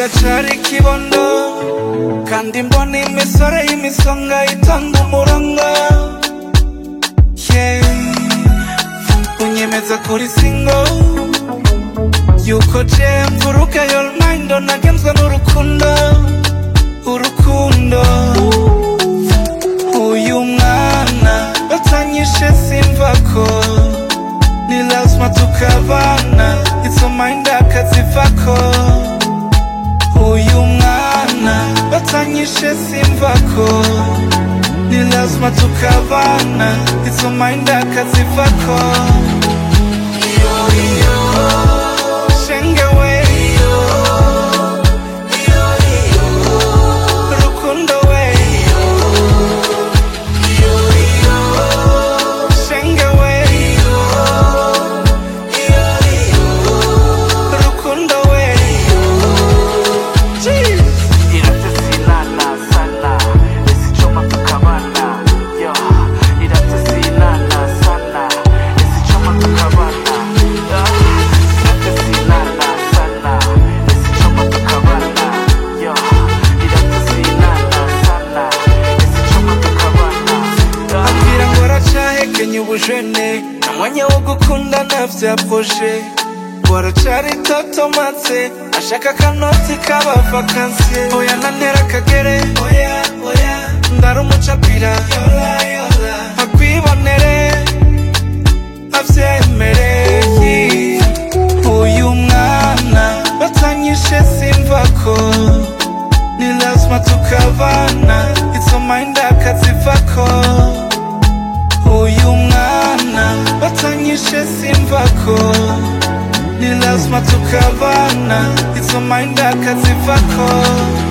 uracari ikibondo kandi mbona imisore y'imisonga itonda umurongo yeah. unyemeza kuri singo yuko je mvuruga your mind nagenzwe n'urukundo urukundo uyu mwana batanyishe simvako ni lazima tukabana izo mind akazivako uyu mwana batanyishe simvako ni lazima tukabana izo mind akazivako iyo iyo shengewe iyo iyo iyo rukundo we iyo iyo iyo shengewe iyo iyo iyo rukundo we Jeez. Iratasinana sana isichoma tukabana yo iratasinana sana isichoma tukabana yo iratasinana sana isichoma tukabana yo iratasinana sana isichoma tukabana yo ambwira ngo aracahekenye ubujene nta mwanya wo gukundana vya proje ngo aracari totomatse ashaka akanoti k'abavakansiye oya nantera akagere oya oya ndarumucapira yola yola akwibonere avyemere uyu mwana batanyishe simvako ni lazima tukabana izo mind akazivako uyu mwana batanyishe simvako ni lazima tukabana izo mind akazivako